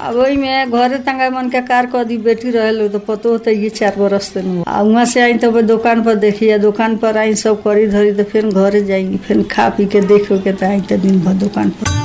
अब वही में घरे तंगा मन के कार कर दी बेटी रहे तो पतो होता ये चार बरस से नु आ वहाँ से आई तो दुकान पर देखी आ दुकान पर आई सब करी धरी तो फिर घरे जाई फिर खा पी के देख के तो आई तो दिन भर दुकान पर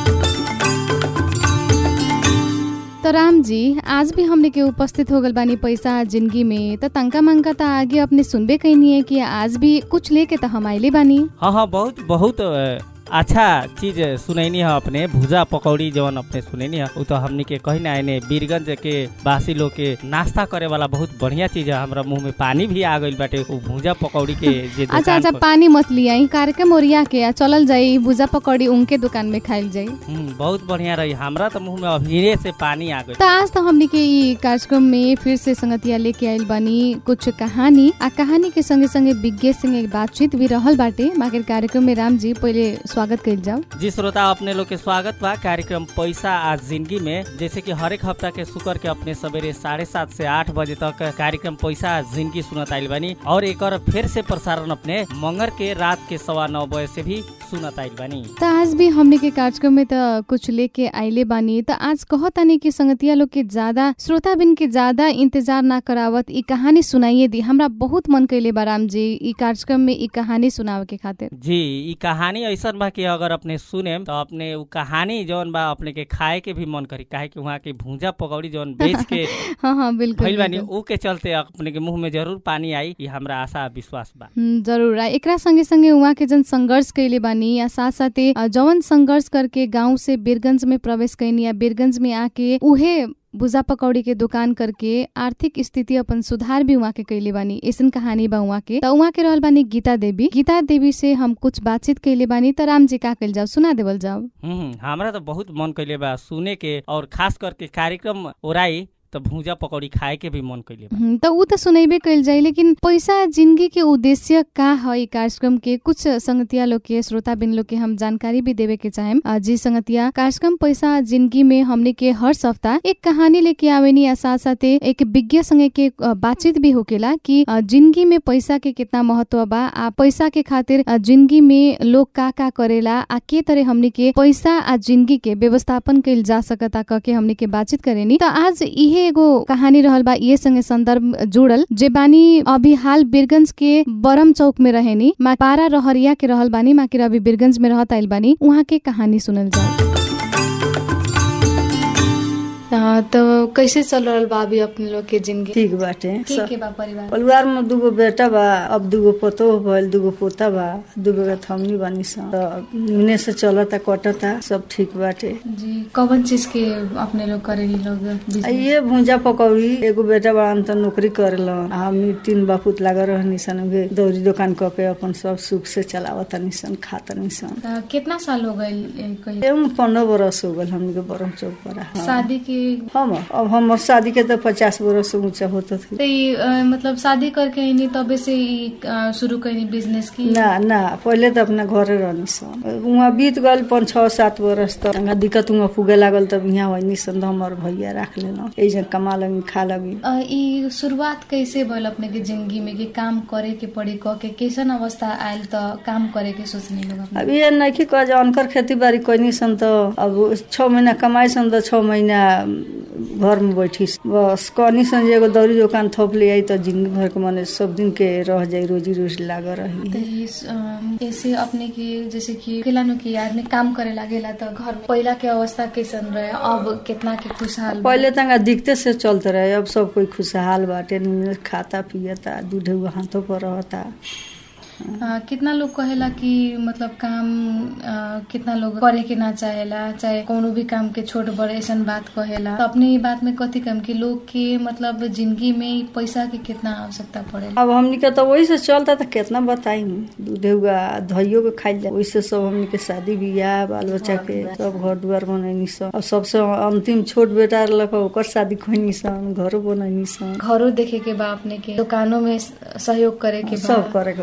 तो राम जी आज भी हमने के उपस्थित हो गल बानी पैसा जिंदगी में तो तंका मंका तो आगे अपने सुनबे कैनी है कि आज भी कुछ लेके तो हम आइले बानी हाँ हाँ बहुत बहुत अ, अच्छा चीज सुनैनी है अपने भुजा पकौड़ी जवन अपने सुनैनी है उ तो हमनी के कहीं ना आने बीरगंज के वासी लोग के नाश्ता करे वाला बहुत बढ़िया चीज है हमरा मुंह में पानी भी आ गइल बाटे उ भुजा पकौड़ी के जे अच्छा दुकान अच्छा पर- पानी मत लियाई कार्यक्रम ओरिया के आ चलल जाई भुजा पकौड़ी उनके दुकान में खाइल जाई हम्म, बहुत बढ़िया रही हमरा तो मुंह में अभी से पानी आ गइल तो आज तो हमने के ई कार्यक्रम में फिर से संगतिया लेके आइल बानी कुछ कहानी आ कहानी के संगे संगे विज्ञ संगे बातचीत भी रहल बाटे माके कार्यक्रम में राम जी पहले स्वागत कइल जाओ जी श्रोता अपने लोग के स्वागत बा कार्यक्रम पैसा आज जिंदगी में जैसे कि हर एक हफ्ता के शुक्र के अपने सवेरे साढ़े सात से आठ बजे तक कार्यक्रम पैसा आज जिंदगी सुनत आइल बानी और एक फिर से प्रसारण अपने मंगर के रात के सवा नौ बजे से भी सुनत आइल बानी तो आज भी हमने के कार्यक्रम में तो कुछ लेके आइले बानी तो आज कहतानी कि संगतिया लोग के ज्यादा श्रोता बिन के ज्यादा इंतजार ना करावत ई कहानी सुनाइए दी हमरा बहुत मन कैले बा राम जी ई कार्यक्रम में ई कहानी सुनावे के खातिर जी ई कहानी ऐसन बा कि अगर अपने सुने तो अपने उ कहानी जौन बा अपने के खाए के भी मन करी काहे कि वहाँ के भूजा पकौड़ी जौन बेच के हाँ हाँ बिल्कुल, भइल बानी बिल्कुल उ के चलते अपने के मुंह में जरूर पानी आई ई हमरा आशा विश्वास बा हम्म, जरूर आ एकरा संगे संगे उहाँ के जन संघर्ष कैले बानी या साथ साथे अ, जवन संघर्ष करके गांव से बीरगंज में प्रवेश कैनी या बीरगंज में आके उहे भुजा पकौड़ी के दुकान करके आर्थिक स्थिति अपन सुधार भी उहाँ के कैले बानी ऐसन कहानी बा उहाँ के त उहाँ के रहल बानी गीता देवी गीता देवी से हम कुछ बातचीत कैले बानी त राम जी का कैल जाओ सुना देवल जाओ हम्म हमरा तो बहुत मन कैले बा सुने के और खास करके कार्यक्रम ओराई तो भूजा पकौड़ी खाए के भी मन कैले बा हम्म, त ऊ त सुनैबे कैल जाई लेकिन पैसा जिंदगी के उद्देश्य का है ई कार्यक्रम के कुछ संगतिया लोग के श्रोता बिन लोग के हम जानकारी भी देवे के चाहेम अ, जी संगतिया कार्यक्रम पैसा जिंदगी में हमने के हर सप्ताह एक कहानी लेके आवेनी या साथ साथे एक विज्ञ संगे के अ, बातचीत भी होकेला कि अ, जिंदगी में पैसा के कितना महत्व बा आ पैसा के खातिर अ, जिंदगी में लोग का का करेला आ के तरह हमने के पैसा आ जिंदगी के व्यवस्थापन कैल जा सकता क के हमने के बातचीत करेनी त आज इहे एगो कहानी रहल बा ये संगे संदर्भ जुड़ल जे बानी अभी हाल बीरगंज के बरम चौक में रहेनी मा पारा रहरिया के रहल बानी माकिर अभी बीरगंज में रहत आइल बानी उहाँ के कहानी सुनल जाओ हाँ, तो कैसे चल रहल बा अभी अपने लोग के जिंदगी ठीक बाटे के के बा परिवार परिवार में दूगो बेटा बा अब दूगो पतोह भइल दूगो पोता बा दूगो के थमनी बानी सन त मिने से चलता कटता सब ठीक बाटे जी कौन चीज के अपने लोग करेली लोग आ business? ये भूजा पकौड़ी एगो बेटा बड़ा त नौकरी करेलन आ हमनी तीन बापूत लागल रहनी सन उहे दौरी दुकान क के अपन सब सुख से चलावत सन खातनी सन त कितना साल हो गए कहीं एवं पंद्रह बरस हो गल हमनी के बरम चौक पर हाँ। शादी के हम अब हमर शादी के तो पचास बरस से ऊंचा होता थी तो ई, अ, मतलब शादी करके आइनी तबे से ई, अ, शुरू कैनी बिजनेस की ना ना पहले तो अपना घरे रहनी सन वहाँ बीत गल पाँच छः सात बरस तक तंगा दिक्कत वहाँ पुगे लागल तब यहाँ वही सन तो हमर भैया रख लेना ऐसे कमा लगी खा लगी अ, ई शुरुआत कैसे भइल अपने के जिंदगी में कि काम करे के पड़ी क के कैसन अवस्था आयल त काम करे के सोचनी लोग अपने? अब ये नहीं कह जे अनकर खेती बाड़ी कैनी सन तो अब छः महीना कमाई सन तो छः महीना घर में बैठी बस कहनी सन जे एगो दौरी दुकान थोप ले आई तो जिंदगी भर के मने सब दिन के रह जाई रोजी रोजी लागल रही त ई, अ, ऐसे अपने के जैसे कि खिलानो की आदमी काम करे लागेला त घर में पहिला के अवस्था कैसन रहे अब कितना के खुशहाल बा? पहले तंगा दिखते से चलते रहे अब सब कोई खुशहाल बाटे निमन खाता पियता दूध हाथों पर रहता अ, कितना लोग कहेला कि मतलब काम अ, कितना लोग करे के ना चाहेला चाहे कोनो भी काम के छोट बड़ ऐसन बात कहेला तो अपने ये बात में कथी कम कि लोग के मतलब जिंदगी में पैसा के कितना आवश्यकता पड़ेला अब हमनी के तो वही से चलता तो कितना बताई दूध हुआ धइयो के खाई जा वैसे सब हमनी के शादी बियाह बाल बच्चा के सब घर दुआर बनैनी सन अब सबसे अंतिम छोट बेटा रहलक ओकर शादी खोनी सन घरो बनैनी सन घरों देखे के बा अपने के दुकानों में सहयोग करे के बा सब करे के बाटे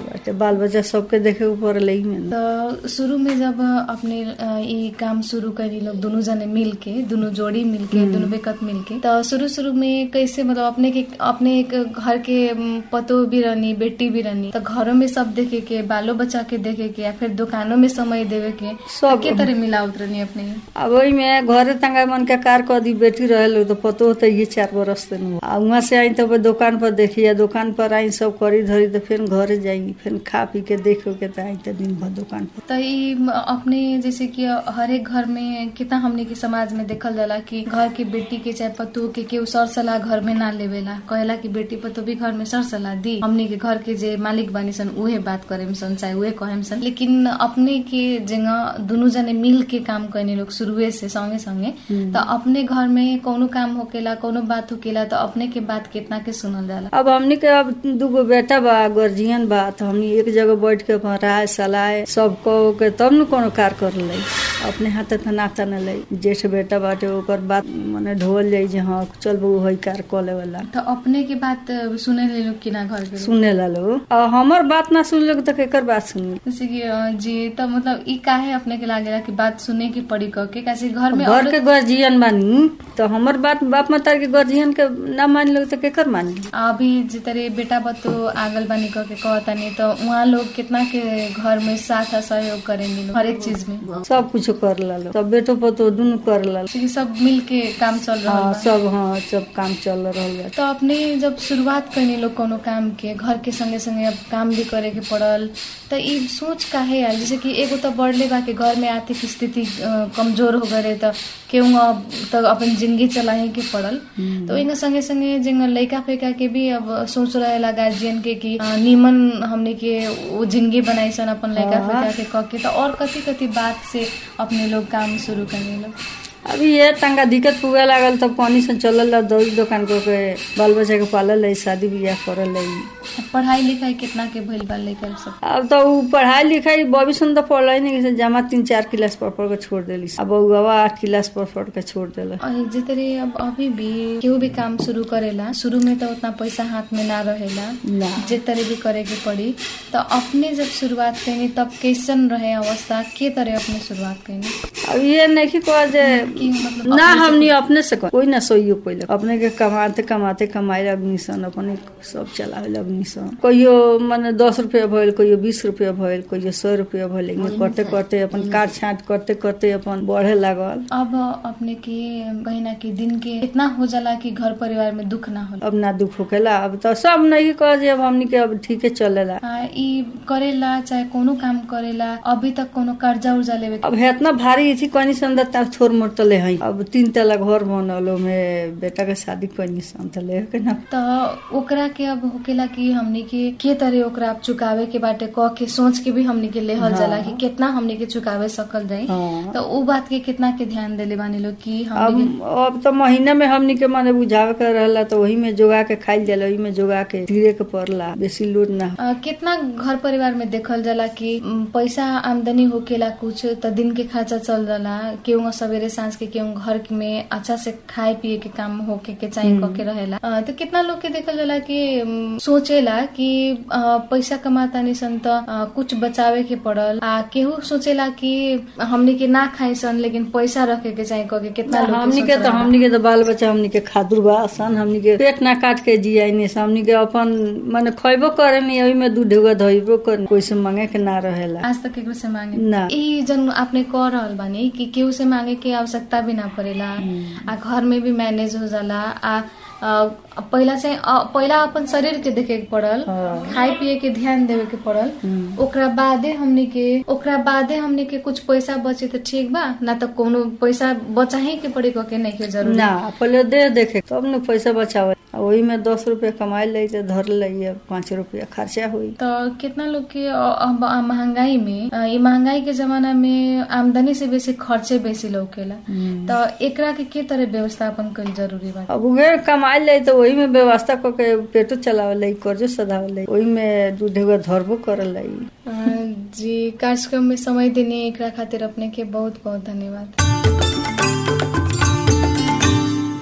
बाल बच्चा सबके देखे के पड़ल ही में तो शुरू में जब अपने अ, ई काम शुरू करी लोग दोनों जने मिल के दोनों जोड़ी मिल के दोनों बेकत मिल के तो शुरू शुरू में कैसे मतलब अपने के अपने एक घर के म, पतो भी रहनी बेटी भी रहनी तो घरों में सब देखे के बालो बच्चा के देखे के या फिर दुकानों में समय देवे के सब। के तरह मिलावत रहनी अपने अब वही में घरे तंगा मन के कार कर दी बेटी रहे तो पतो होता ये चार बरस से नहीं आ वहाँ से आई तो दुकान पर देखी दुकान पर आई सब करी धरी तो फिर घरे जाई फिर खा पी के देख के तो आई तो दिन भर दुकान पर तो ई म, अपने जैसे कि हर एक घर में कितना हमने के समाज में देखल जाला कि घर के बेटी के चाहे पतोह के केहू सर सलाह घर में ना लेवेला कहेला कि बेटी पतो भी घर में सर सलाह दी हमने के घर के जे मालिक बानी सन उहे बात करे सन चाहे उहे कहे सन लेकिन अपने के जगह दोनों जने मिल के काम करने लोग शुरुए से संगे संगे तो अपने घर में कोनो काम होकेला कोनो बात होकेला तो अपने के बात कितना के सुनल जाला अब हमनी के अब दूगो बेटा बा गर्जियन बा तो हमनी एक जगह बैठ के अपन राय सलाह सब कह के तब न कोनो कार कर ले अपने हाथे तो नाता न ले जेठ बेटा बाटे ओकर बात मने ढोल जाई जे हाँ चल बहू हई कार कऽ लेवला तो अपने के बात सुने ले लोग कि ना घर के लोग? सुने ला लो आ हमर बात ना सुन लोग तो केकर बात सुनी जैसे कि अ, जी तो मतलब ई काहे अपने के लागेला कि बात सुने की पड़ी कह के कैसे घर में घर औरत- के गर्जियन बानी तो हमर बात बाप माता के गर्जियन के ना मान लोग तो केकर मानी अभी जितरे बेटा बतो आगल बानी कह के कहतानी तो वहाँ लोग कितना के घर में साथ आ सहयोग करेंगे लोग हर एक चीज में सब कुछ कर ला लो सब बेटो पतो दुनू कर ला लो। क्योंकि सब मिल के काम चल रहा हाँ बा सब हाँ सब काम चल रहल बा तो अपने जब शुरुआत करनी लोग कोनो काम के घर के संगे संगे अब काम भी करे के पड़ल तो ई सोच काहे आयल जैसे कि एगो तो बढ़ले बा कि घर में आर्थिक स्थिति अ, कमजोर हो गए तो केहू अब तो अपन जिंदगी चलाए के पड़ल तो इनके संगे संगे जिंग लइका फेका के भी अब सोच रहेला गार्जियन के कि अ, नीमन हमने के वो जिंदगी बनाई सन अपन लइका हाँ। फेका के कह के तो और कति कति बात से अपने लोग काम शुरू करने लोग अभी ये तंगा दिक्कत पुगे लागल तब पानी से चलल ला दही दुकान को के बाल बच्चा के पालल है शादी बियाह करल है पढ़ाई लिखाई कितना के भइल बा लइका सब अब तो उ पढ़ाई लिखाई भविष्य में तो पढ़ल ही नहीं जैसे जमा तीन चार क्लास पढ़ पढ़ के छोड़ देली अब बउआ आठ क्लास पढ़ पढ़ के छोड़ देला और जितरे अब अभी भी केहू भी काम शुरू करेला शुरू में तो उतना पैसा हाथ में ना रहेला ना जे तरह भी करे के पड़ी तो अपने जब शुरुआत कैनी तब कैसन रहे अवस्था के तरह अपने शुरुआत कैनी अब ये नहीं कह जे कि मतलब ना अपने से- हमनी अपने से कर कोई ना सोइयो कोई अपने के कमाते कमाते कमाए लगनी सन अपने सब चलावे लगनी सन कहियो माने दस रुपया भइल कहियो बीस रुपया भइल कहियो सौ रुपया भइल लेकिन करते करते अपन काट छाट करते करते अपन बढ़े लागल अब अपने के कहीं ना कि दिन के इतना हो जाला कि घर परिवार में दुख ना होला अब ना दुख होकेला अब तो सब नहीं कह जे अब हमनी के अब ठीके चलेला आ, ई करेला चाहे कोनो काम करेला अभी तक कोनो कर्जा उर्जा लेवे के अब है इतना भारी थी कनी सन तब थोड़ मोड़ तो ले हई अब तीन तला घर बनल में बेटा के शादी कनी सन तो ले के ना तो ओकरा के अब होकेला कि हमनी के के तरह ओकरा अब चुकावे के बाटे कह के सोच के भी हमनी के लेहल हाँ। जाला कि कितना हमनी के चुकावे सकल जाई हाँ। तो उ बात के कितना के ध्यान देले बानी लोग कि हमनी के अब अब तो महीना में हमनी के माने बुझावे के रहला तो वही में जोगा के खाइल जाला वही में जोगा के धीरे के पड़ला बेसी लोड ना अ, कितना घर परिवार में देखल जाला कि उम, पैसा आमदनी होकेला कुछ त दिन के खर्चा चल जाला केहू सवेरे सांझ के केहू घर में अच्छा से खाए पिए के काम होके के चाहिए कह के रहेला अ, तो कितना लोग के देखल जाला कि उम, सोचेला कि अ, पैसा कमातानी सन त अ, कुछ बचावे के पड़ल आ केहू सोचेला कि हमनी के ना खाई सन लेकिन पैसा रखे के चाहिए कह के कितना लोग के हमनी सोच के तो रहेला। हमनी के तो बाल बच्चा हमनी के खादुर बा सन हमनी के पेट ना काट के जियाई नहीं हमनी के अपन माने खइबो करे नहीं ओही में दूध ढुआ धइबो कर कोई से मांगे के ना रहेला आज तक केकरो से मांगे ना। ई जन आपने कह रहल बानी कि केहू से मांगे के आवश्यकता भी ना पड़ेला आ घर में भी मैनेज हो जाला आ आ, पहिला चाहिँ अ, पहिला अपन शरीर के देखे के पड़ल हाँ। खाए पिए के ध्यान देवे के पड़ल हम्म। ओकरा बादे हमनी के ओकरा बादे हमनी के कुछ पैसा बचे त ठीक बा ना त कोनो पैसा बचाहे के पड़ी कह के नहीं के जरूरी ना पहले दे देखे तब न पैसा बचावे आ वही में दस रुपया कमाई ले तो धर ले पाँच रुपया खर्चा हुई तो कितना लोग के अ, अब अ, महंगाई में अ, ई महंगाई के जमाना में आमदनी से बेसी खर्चे बेसी लौकेला तो एकरा के के तरह व्यवस्थापन कईल जरूरी बा अब उहे कमाई ले तो वही में व्यवस्था करके पेटो चलावे ले कर्जो सधावे ले वही में दूध ढुआ धरबो करे ले अ, जी कार्यक्रम में समय देने एकरा खातिर अपने के बहुत बहुत धन्यवाद जी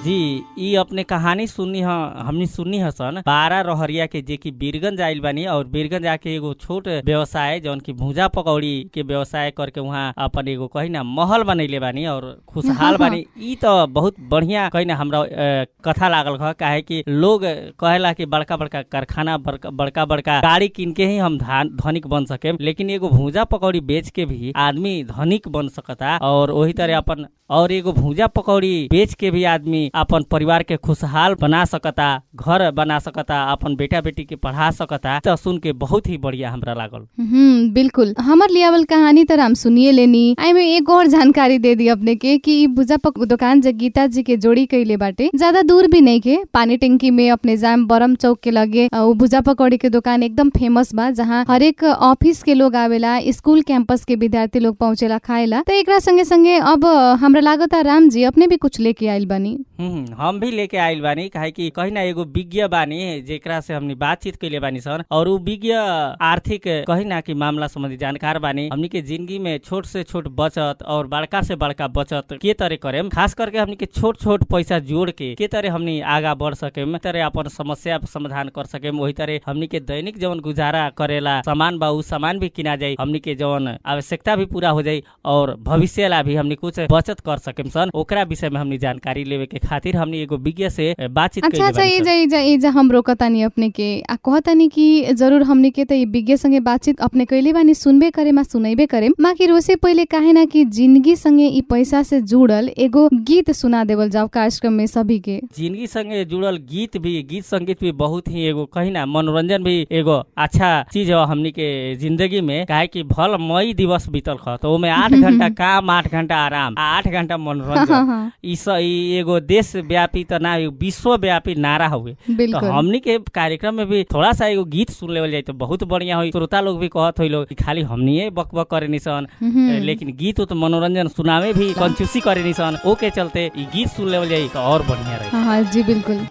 ई अपने कहानी सुननी ह हमनी सुननी ह सन बारह रहरिया के जे कि बीरगंज आइल बानी और बीरगंज आके एगो छोट व्यवसाय जौन की भूजा पकौड़ी के व्यवसाय करके वहाँ अपन एगो कही ना महल बनैले बानी और खुशहाल बानी ई तो बहुत बढ़िया कही ना हमरा अ, कथा लागल ह काहे कि लोग कहेला कि बड़का बड़का कारखाना बड़का बड़का बड़का गाड़ी किन के ही हम धान धनिक बन सके लेकिन एगो भूजा पकौड़ी बेच के भी आदमी धनिक बन सकता और वही तरह अपन और एगो भूजा पकौड़ी बेच के भी आदमी अपन परिवार के खुशहाल बना सकता घर बना सकता अपन बेटा बेटी के पढ़ा सकता तो सुन के बहुत ही बढ़िया हमरा लागल हम्म बिल्कुल हमर लियावल कहानी तर हम सुनिए लेनी आई में एक और जानकारी दे दी अपने के कि ई भुजा पक दुकान जे गीता जी के जोड़ी कैले बाटे ज्यादा दूर भी नहीं के पानी टंकी में अपने जाम बरम चौक के लगे अ, उ भुजा पकौड़ी के दुकान एकदम फेमस बा जहाँ हरेक ऑफिस के लोग आवेला स्कूल कैंपस के विद्यार्थी लोग पहुंचेला खाएला तो एकरा संगे संगे अब हमरा लागता राम जी अपने भी कुछ लेके आइल बानी हम्म, हम भी लेके आइल बानी काहे कि कहीं ना एगो विज्ञ बानी जेकरा से हमनी बातचीत कैले बानी सर और उ विज्ञ आर्थिक कहीं ना कि मामला संबंधी जानकार बानी हमनी के जिंदगी में छोट से छोट बचत और बड़का से बड़का बचत के तरह करेम खास करके हमनी के छोट छोट पैसा जोड़ के के तरह हमनी आगा बढ़ सकेम तरह अपन समस्या समाधान कर सकेम वही तरह हमनी के दैनिक जवन गुजारा करेला सामान बा उ सामान भी किना जाई हमनी के जवन आवश्यकता भी पूरा हो जाई और भविष्य ला भी हमनी कुछ बचत कर सकेम सन ओकरा विषय में हमनी जानकारी लेवे के खातिर हमनी एगो विज्ञ से अ, बातचीत अच्छा कइले अच्छा बानी एजा सन। एजा एजा हम रोकतानी अपने के आ कहतानी कि जरूर हमने के त ई विज्ञ संगे बातचीत अपने कैले बानी सुनबे करे मा सुनैबे करे माकी रोसे पहिले काहे ना कि जिंदगी संगे ई पैसा से जुड़ल एगो गीत सुना देवल जाओ कार्यक्रम में सभी के जिंदगी संगे जुड़ल गीत भी गीत संगीत भी बहुत ही एगो कही ना मनोरंजन भी एगो अच्छा चीज है हमनी के जिंदगी में काहे कि भल मई दिवस बीतल ख तो ओमे आठ घंटा काम आठ घंटा आराम आ आठ घंटा हाँ मनोरंजन हाँ ई स- ई एगो देश व्यापी त ना एगो विश्व व्यापी नारा हुए तो बिल्कुल हमनी के कार्यक्रम में भी थोड़ा सा एगो गीत सुन लेवल जाए तो बहुत बढ़िया हुई श्रोता लोग भी कहत हुई लोग कि खाली हमनी बक बक करे निसन हम्म। लेकिन गीत उत मनोरंजन सुनावे भी कंजूसी करे निसन ओके चलते ई गीत सुन लेवल जाई तो और बढ़िया रही हाँ हाँ जी बिल्कुल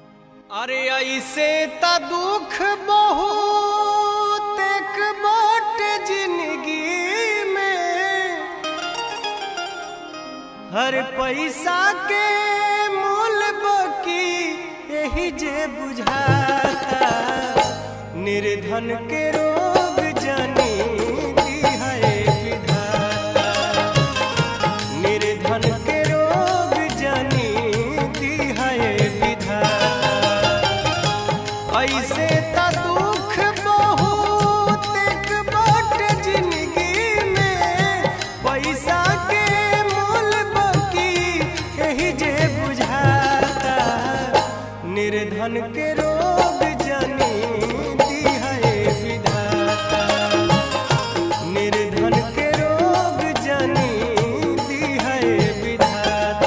अरे ऐसे त दुख बहुत एक बाट जिंदगी में हर पैसा के मोल बकी यही जे बुझाता निर्धन के रोग जानी दी है विधाता निर्धन के रोग जानी दी है विधाता ऐसे त दुख बहुत एक बाट जिंदगी में पैसा के मोल बकी यही जे बुझाता निर्धन के रोग जानी दी है विधाता निर्धन के रोग जानी दी है विधाता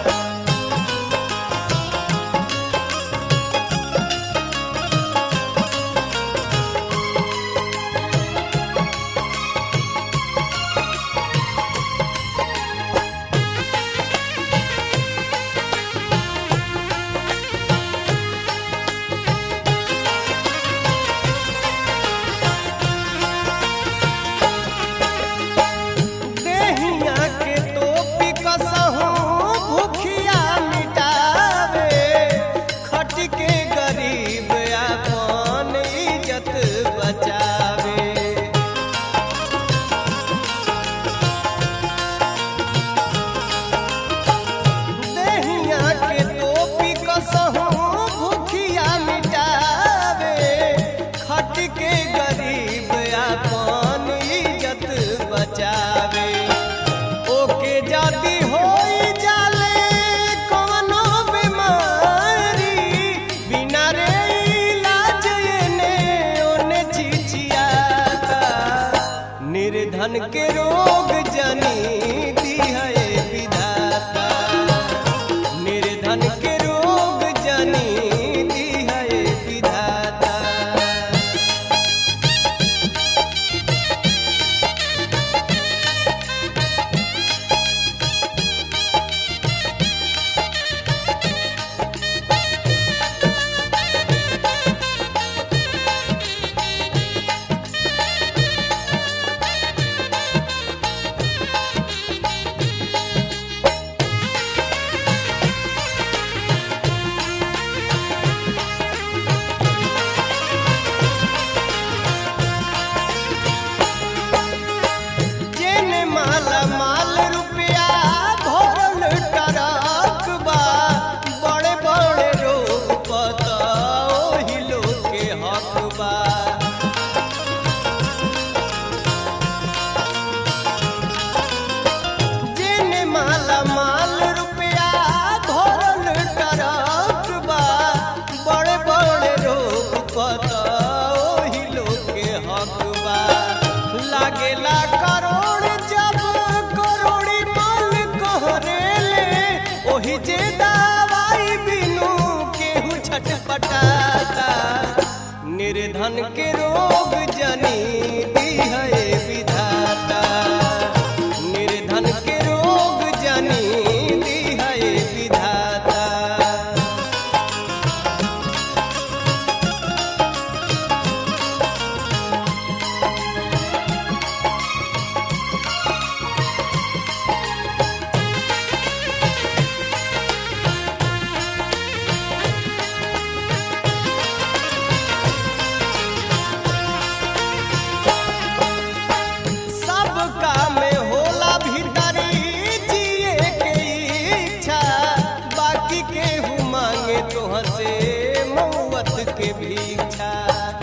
देहिया के टोपी कसहु भूखिया मिटावे खट के गरीब अपन इज्जत बचावे देहिया के टोपी कसहु भूखिया मिटावे खट के गरीब अपन इज्जत बचावे ओके जाति होई जाले कवनो बीमारी बिना रे इलाज एने ओने चिचियाता निर्धन के रोग जनी दी है विधाता निर्धन के रोग जनी दी है विधाता दवाई बिनु केहू छटपटाता निर्धन के रोग जनी दिहए विधाता निर्धन के रोग जनी दिहए विधाता सब काम में होला भीतरी जिए के इच्छा बाकी केहू मांगे तोह से मौत के भीक्षा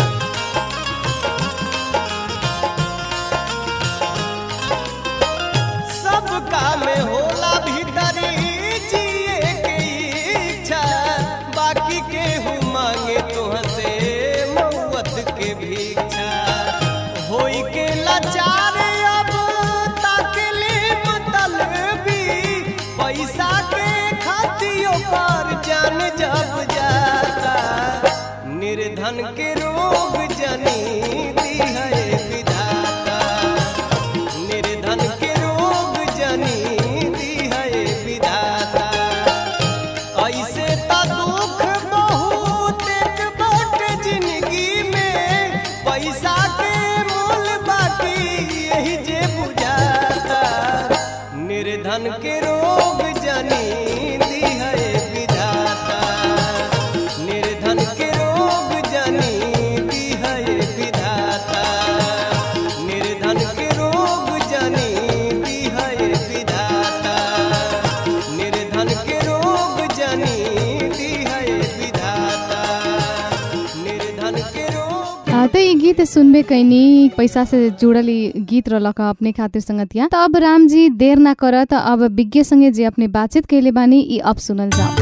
सब काम में होला भीतरी जिए के इच्छा बाकी केहू मांगे तोह से मौत के भीक्षा होई के लाचार अब ताकले मतलबी पैसा के खातियों पर जान जब जाता निर्धन के रोग जनी दिहए विधाता निर्धन के रोग जनी दिहए विधाता ऐसे त दुख बहुत एक बट जिंदगी में पैसा के मोल बाकी यही जे बुझाता निर्धन के रोग जनी दिहए विधाता निर्धन के रोग जनी दिहए विधाता निर्धन के रोग जनी दिहए विधाता निर्धन के रोग जनी दिहए विधाता निर्धन के रोग आ, त ई गीत सुनबे कैनी पैसा से जुड़ल ई गीत रहलक ह अपने खातिर संगतिया त अब राम जी देर ना करत अब विज्ञ संगे जे अपने बातचीत कैले बानी ई अब सुनल जाओ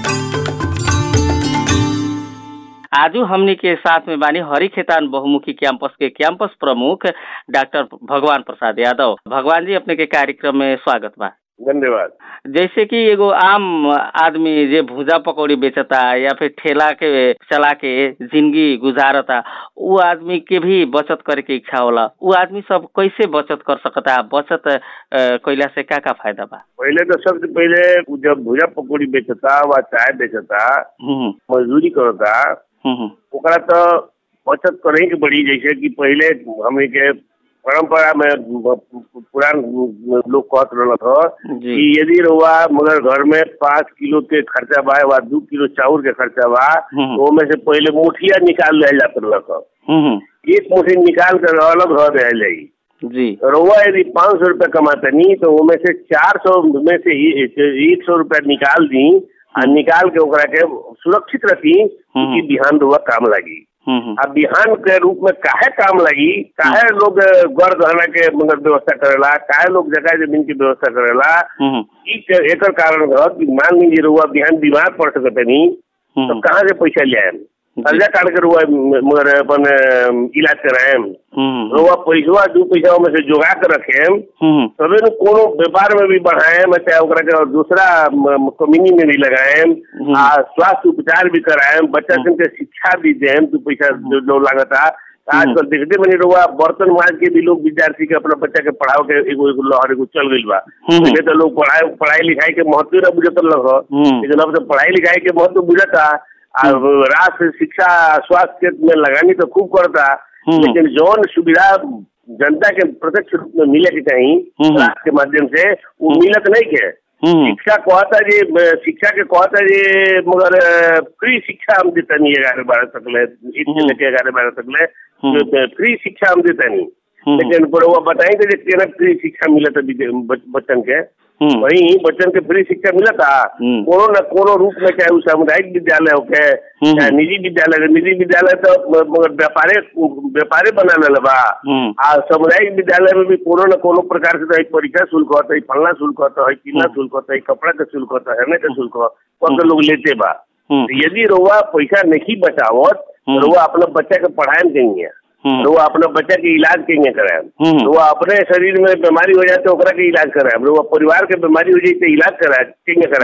आजू हमनी के साथ में बानी हरी खेतान बहुमुखी कैंपस के कैंपस प्रमुख डॉक्टर भगवान प्रसाद यादव भगवान जी अपने के कार्यक्रम में स्वागत बा धन्यवाद जैसे कि एगो आम आदमी जे भुजा पकौड़ी बेचता या फिर ठेला के चला के जिंदगी गुजारता उ आदमी के भी बचत करे के इच्छा होला उ आदमी सब कैसे बचत कर सकता बचत अ, कइला से का का फायदा बा पहले तो सबसे पहले उ जब भुजा पकौड़ी बेचता व चाय बेचता हम्म मजदूरी करता हम्म ओकरा तो बचत करे के बड़ी जैसे कि पहले हमनी के परंपरा में पुरान लोग कहत रहल था जी कि यदि रहुआ मगर घर में पाँच किलो के खर्चा बा वा दू किलो चाउर के खर्चा बा हम्म। तो ओमे से पहले मुठिया निकाल लिया जात रहल हम्म एक मुठी निकाल कर अलग रह रह जाई जी रउआ यदि पाँच सौ रुपया कमातनी तो उनमें से चार सौ में से ही एक सौ रुपया निकाल दी आ निकाल के ओकरा के सुरक्षित रखी कि बिहान रउआ काम लगी हम्म आ बिहान के रूप में काहे काम लगी काहे लोग गढ़ गहना के मगर व्यवस्था करेला काहे लोग जगह जमीन की व्यवस्था करेला हम्म ई के- एकर कारण रह कि मान लीजिए रउआ बिहान बीमार पड़ सकतनी तो हम्म कहाँ से पैसा ले आएम कर्जा काट के रउआ मगर अपन अ, इलाज कराएम हम्म रउआ पैसवा दू पैसा में से जोगा के रखेम हम्म तबे न कोनो व्यापार में भी बढ़ाएम चाहे ओकरा के दूसरा कम्युनी में भी लगाएम हम्म। आ स्वास्थ्य उपचार भी कराएम बच्चा सन के शिक्षा भी देम दू पैसा जो जो लागता तो आजकल देखते बनी रहुआ बर्तन माज के भी लोग विद्यार्थी के अपना बच्चा के पढ़ाओ के एगो एगो लहर एगो चल गइल बा हम्म। पहले तो लोग पढ़ाई पढ़ाई लिखाई के महत्व न बुझत लग हम्म। लेकिन अब तो पढ़ाई लिखाई के महत्व बुझता आ राष्ट्र शिक्षा स्वास्थ्य के में लगानी तो खूब करता हम्म। लेकिन जौन सुविधा जनता के प्रत्यक्ष रूप में मिले के चाहिए हम्म। राष्ट्र के माध्यम से वो मिलत नहीं के हम्म शिक्षा कहता जी शिक्षा के कहता जी मगर फ्री शिक्षा हम देता नहीं ग्यारह बारह तक ले एक से हम्म। लेके ग्यारह बारह तक ले हम्म। जो फ्री शिक्षा हम देता नहीं हम्म। लेकिन पर वो बताएंगे जे केना फ्री शिक्षा मिलत है विद्या- बच- बच्चन के हम्म वही बच्चन के फ्री शिक्षा मिलता हम्म। कोनो न कोनो रूप में चाहे वो सामुदायिक विद्यालय होके हम्म। चाहे निजी विद्यालय निजी विद्यालय तो म- मगर व्यापारे व्यापारे बना ले बा हम्म आ सामुदायिक विद्यालय में भी कोनो न कोनो प्रकार से तो है परीक्षा शुल्क होता है फलना शुल्क होता है किला हम्म। शुल्क होता है कपड़ा का शुल्क होता है का शुल्क हो वो तो लोग लेते बा हम्म तो यदि रउआ पैसा नहीं बचावत हम्म। तो रउआ अपना बच्चा के पढ़ाए कहीं हम्म रउआ अपना बच्चा के इलाज कहीं कराए हम्म। रउआ अपने शरीर में बीमारी हो जाए तो ओकरा के इलाज कराए रउआ परिवार के बीमारी हो जाए तो इलाज कराए कहीं कराए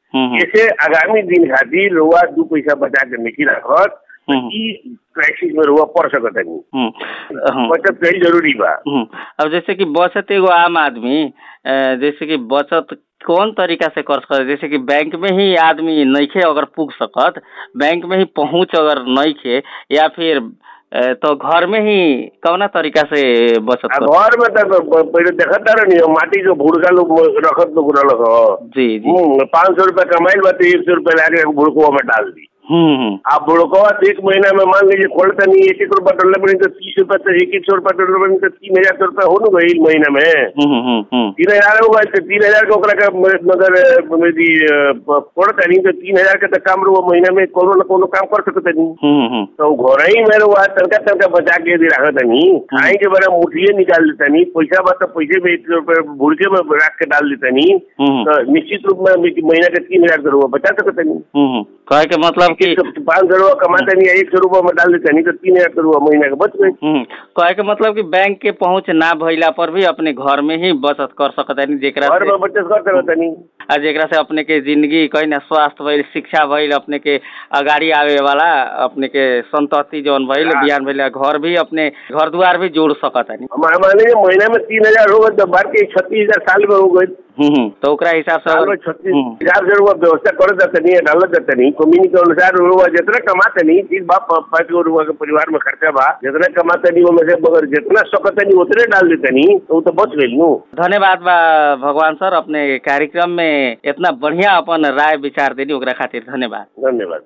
हम्म, जैसे आगामी दिन खातिर रुआ दू पैसा बचा के नहीं रखत हम्म, ई क्राइसिस में रुआ पड़ सकत नहीं हम्म, हम्म। बचत कई जरूरी बा हम्म, अब जैसे कि बचत एगो आम आदमी अ, जैसे कि बचत कौन तरीका से कर सकत जैसे कि बैंक में ही आदमी नइखे अगर पुग सकत बैंक में ही पहुंच अगर नइखे या फिर अ, तो घर में ही कौना तरीका से बचत आ कर घर में तो प- पहिले देखत रहनी हो, माटी जो भुड़का लोग रखत लोग रहल हो जी जी पाँच सौ रुपया कमाइल बा तो एक सौ रुपया लाके भुड़कुआ में डाल दी हम्म हम्म आप बुड़कवा एक महीना में मान लीजिए खोलता नहीं एक एक रुपया डॉलर बनी तो तीस रुपया तो एक एक सौ रुपया डॉलर बनी तो तीन हजार सौ रुपया हो न गई महीना में हम्म हम्म हम्म तीन हजार होगा तो तीन हजार का ओकरा का म- मगर अ, मेरी अ, प- पड़ता नहीं तो तीन हजार का तो काम रहो महीना में कोनो न कोनो काम कर सकते नहीं हम्म हम्म तो घर ही में रहो तनका तनका बचा के यदि रखत नहीं खाए के बड़ा मुठिए निकाल देता नहीं पैसा बा तो पैसे में एक रुपये भुड़के में रख के डाल देता नहीं हम्म तो निश्चित रूप में महीना के तीन हजार का रुपया बचा सकते नहीं हम्म कहे के मतलब कि पाँच सौ रुपया कमाते नहीं एक सौ रुपया में डाल देते नहीं तो तीन हजार का रुपया महीना का बच गए हम्म कहे के मतलब कि बैंक के पहुंच ना भइला पर भी अपने घर में ही बचत कर सकत है जेकरा घर से में बचत कर सकत नहीं आ जेकरा से अपने के जिंदगी कहीं ना स्वास्थ्य भइल शिक्षा भइल अपने के अगाडि आवे वाला अपने के संतति जौन भइल हाँ। बिहान भइल घर भी अपने घर दुआर भी जोड़ सकत है हमारे मान लीजिए महीना में तीन हजार होगा तो बार के छत्तीस हजार साल में हो गए हम्म तो ओकरा हिसाब से साल में अगर- छत्तीस हम्म, हजार से रुपया व्यवस्था कर देते नहीं डाल देते नहीं कम्युनी के अनुसार रुपया जितना कमाते नहीं ठीक बा प- पाँच गो रुपया के परिवार में खर्चा बा जितना कमाते नहीं वो में से मगर जितना सकते नहीं उतने डाल देते नहीं तो वो तो बच गई नू धन्यवाद बा भगवान सर अपने कार्यक्रम में इतना बढ़िया अपन राय विचार देनी ओकरा खातिर धन्यवाद धन्यवाद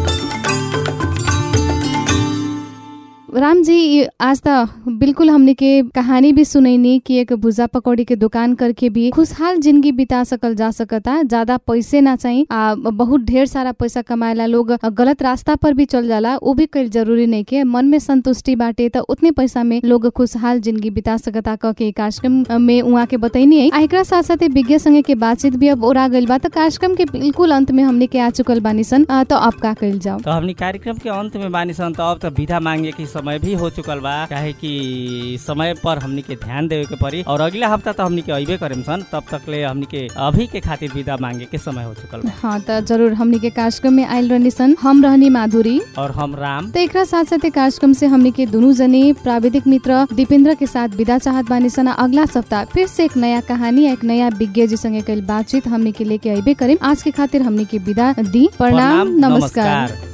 राम जी ये आज त बिल्कुल हमने के कहानी भी सुनैनी कि एक भुजा पकौड़ी के दुकान करके भी खुशहाल जिंदगी बिता सकल जा सकता ज्यादा पैसे ना चाहिए आ बहुत ढेर सारा पैसा कमाएला लोग गलत रास्ता पर भी चल जाला वो भी कल जरूरी नहीं के मन में संतुष्टि बाटे त उतने पैसा में लोग खुशहाल जिंदगी बिता सकता कह के कार्यक्रम में उहाँ के बतैनी है आ एकरा साथ साथ विज्ञ संगे के बातचीत भी अब ओरा गइल बा त कार्यक्रम के बिल्कुल अंत में हमने के आ चुकल बानी सन आ, त अब का कइल जाओ तो हमनी कार्यक्रम के अंत में बानी सन तो अब तो विधा मांगे के समय भी हो चुकल बा काहे कि समय पर हमनी के ध्यान देवे के पड़ी और अगला हफ्ता तो हमनी के अइबे करेम सन तब तक ले हमनी के अभी के खातिर विदा मांगे के समय हो चुकल बा हाँ त जरूर हमनी के कार्यक्रम में आयल रहनी सन हम रहनी माधुरी और हम राम त एकरा साथ साथे कार्यक्रम से हमनी के दुनू जने प्राविधिक मित्र दीपेंद्र के साथ विदा चाहत बानी सन अगला सप्ताह फिर से एक नया कहानी एक नया विज्ञ जी संगे कल बातचीत हमनी के लेके अबे करें आज के खातिर हमनी के विदा दी प्रणाम नमस्कार नमस्कार